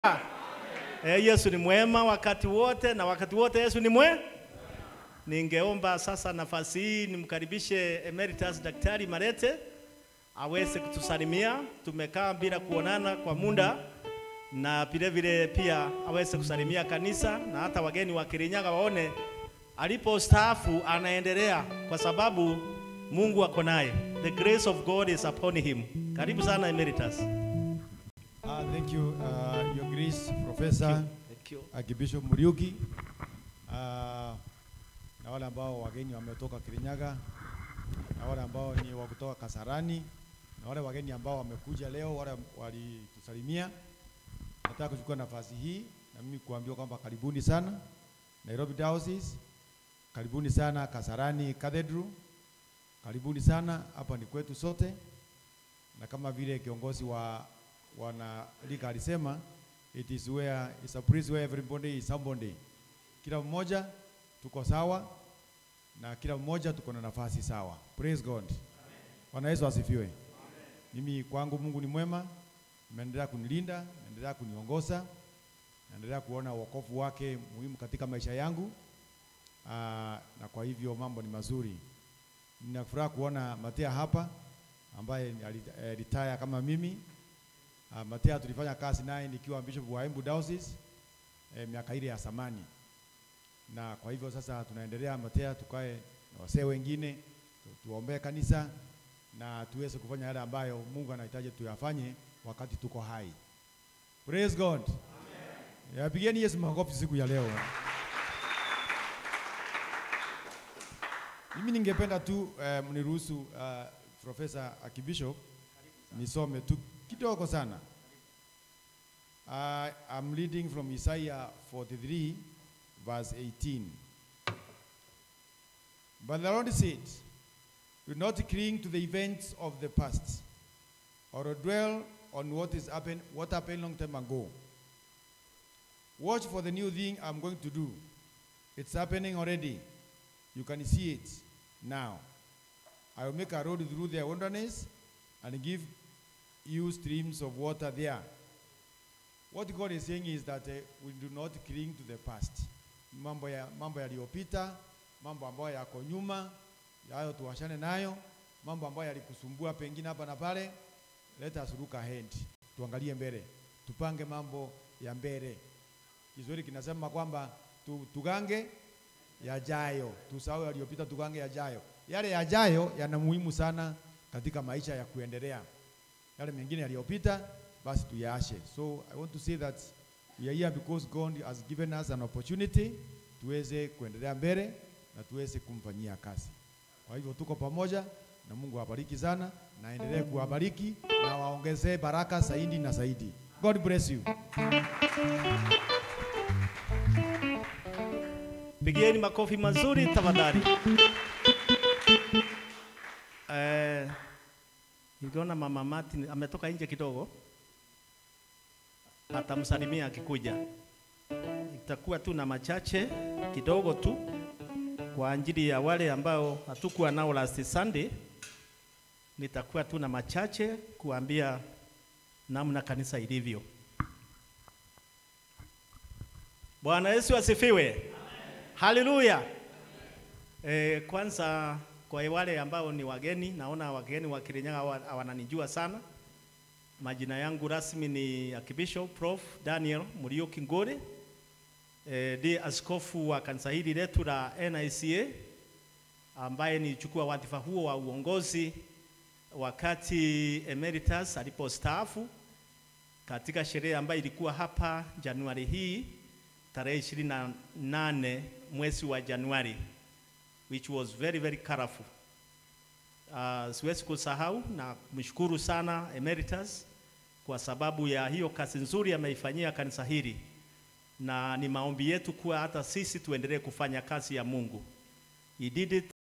Eh, Yesu ni mwema wakati wote na wakati wote Yesu ni mwe. Ningeomba sasa nafasi hii nimkaribishe Emeritus Daktari Marete aweze kutusalimia. Tumekaa bila kuonana kwa muda, na vile vile pia aweze kusalimia kanisa na hata wageni wa Kirinyaga waone alipo staafu anaendelea, kwa sababu Mungu ako naye. The grace of God is upon him. Karibu sana Emeritus. Uh, thank you, uh, Your Grace, Professor Thank you. Archbishop Muriuki, uh, na wale ambao wageni wametoka Kirinyaga, na wale ambao ni wa kutoka Kasarani, na wale wageni ambao wamekuja leo, wale walitusalimia. Nataka kuchukua nafasi hii na mimi kuambia kwamba karibuni sana Nairobi Diocese, karibuni sana Kasarani Cathedral, karibuni sana hapa ni kwetu sote, na kama vile kiongozi wa wana lika alisema it is where it's a place where everybody is somebody. Kila mmoja tuko sawa na kila mmoja tuko na nafasi sawa. Praise God. Bwana Yesu asifiwe. Mimi kwangu Mungu ni mwema, ameendelea kunilinda, ameendelea kuniongoza, naendelea kuona wokovu wake muhimu katika maisha yangu. Aa, na kwa hivyo mambo ni mazuri. Nina furaha kuona Matea hapa ambaye alitaya kama mimi Uh, Matea tulifanya kazi naye nikiwa bishop wa Embu Diocese eh, miaka ile ya zamani, na kwa hivyo sasa tunaendelea Matea, tukae na wasee wengine tu, tuombee kanisa na tuweze kufanya yale ambayo Mungu anahitaji tuyafanye wakati tuko hai. Praise God. Amen. Yapigeni Yesu makofi siku ya leo. Mimi ningependa tu uh, mniruhusu uh, Professor Archbishop nisome tu kidogo sana. Uh, I'm reading from Isaiah 43 verse 18. But the Lord said, Do not cling to the events of the past, or dwell on what is happened, what happened long time ago. Watch for the new thing I'm going to do. It's happening already. You can see it now. I will make a road through the wilderness and give you streams of water there. What God is saying is that uh, we do not cling to the past. Mambo ya mambo yaliyopita, mambo ambayo yako nyuma, yayo tuwashane nayo, mambo ambayo yalikusumbua pengine hapa na pale. Let us look ahead. Tuangalie mbele. Tupange mambo ya mbele. Kiswahili kinasema kwamba tu, tugange yajayo, tusahau yaliyopita, tugange yajayo. Yale yajayo yana muhimu sana katika maisha ya kuendelea yale mengine yaliyopita basi tuyaashe. So I want to say that we are here because God has given us an opportunity tuweze kuendelea mbele na tuweze kumfanyia kazi. Kwa hivyo tuko pamoja na Mungu awabariki sana na aendelee kuwabariki na waongezee baraka zaidi na zaidi. God bless you. Pigieni makofi mazuri tafadhali. Eh, Niliona mama Martin ametoka nje kidogo, atamsalimia akikuja. Itakuwa tu na machache kidogo tu kwa ajili ya wale ambao hatukuwa nao last Sunday. Nitakuwa tu na machache kuambia namna kanisa ilivyo. Bwana Yesu asifiwe. Haleluya. Eh, kwanza kwa wale ambao ni wageni, naona wageni wa Kirinyaga hawananijua sana. Majina yangu rasmi ni Archbishop Prof Daniel Muriuki Ngore, e, ndiye askofu wa kanisa hili letu la NICA ambaye nilichukua wadhifa huo wa uongozi wakati Emeritus alipostaafu katika sherehe ambayo ilikuwa hapa Januari hii tarehe 28 mwezi wa Januari which was very very colorful. Uh, siwezi kusahau na kumshukuru sana Emeritus kwa sababu ya hiyo kazi nzuri ameifanyia kanisa hili, na ni maombi yetu kuwa hata sisi tuendelee kufanya kazi ya Mungu. He did it